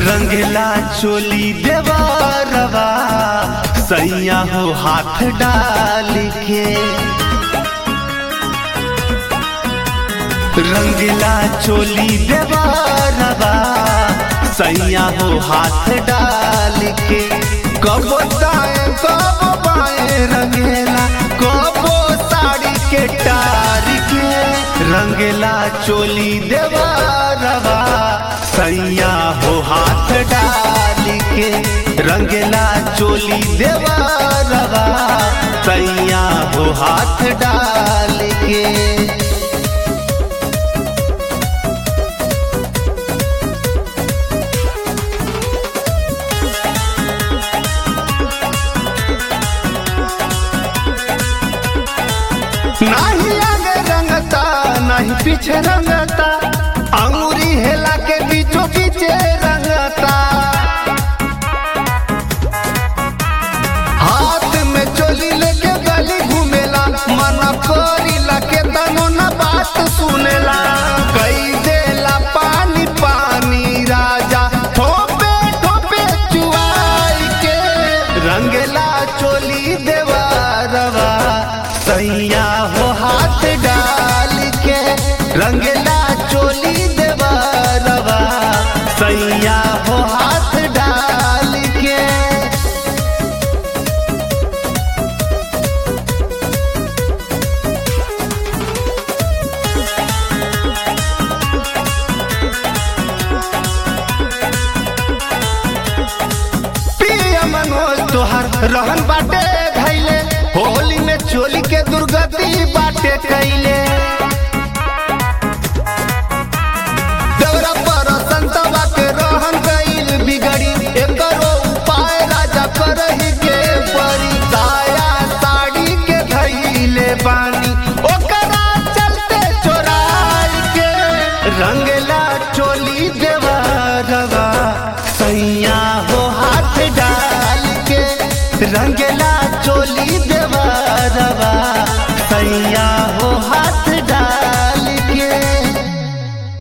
रंगला चोली देवरवा सैया हो हाथ डाल के रंगला चोली देवरवा सैया हो हाथ डाल के कब दाएं कब बाएं रंगेला कबो साड़ी के टार के रंगला चोली देवरवा सैया हो हाथ डाल के रंगला चोली देवरवा सैया हो हाथ डाल के नाही आगे रंगता नहीं पीछे रंगता अंगूरी हेला के बीचों बीचे रंगता हाथ में चोली लेके गली घूमेला मन करीला के तनो न बात सुनेला कई देला पानी पानी राजा ठोपे ठोपे चुआई के रंगला चोली देवारवा सैया हो हाथ डाल के रंगला चोली देवारवा सैया हो हाथ डाल के पिया मनोज तोहर रहन बाटे धैले होली में चोली के दुर्गति बाटे कैले दौरा पर संतवा के रहन गईल बिगड़ी एकरो उपाय राजा करही के परी साया साड़ी के धैले बानी ओकरा चलते चोराई के रंगला चोली देवा रवा सैया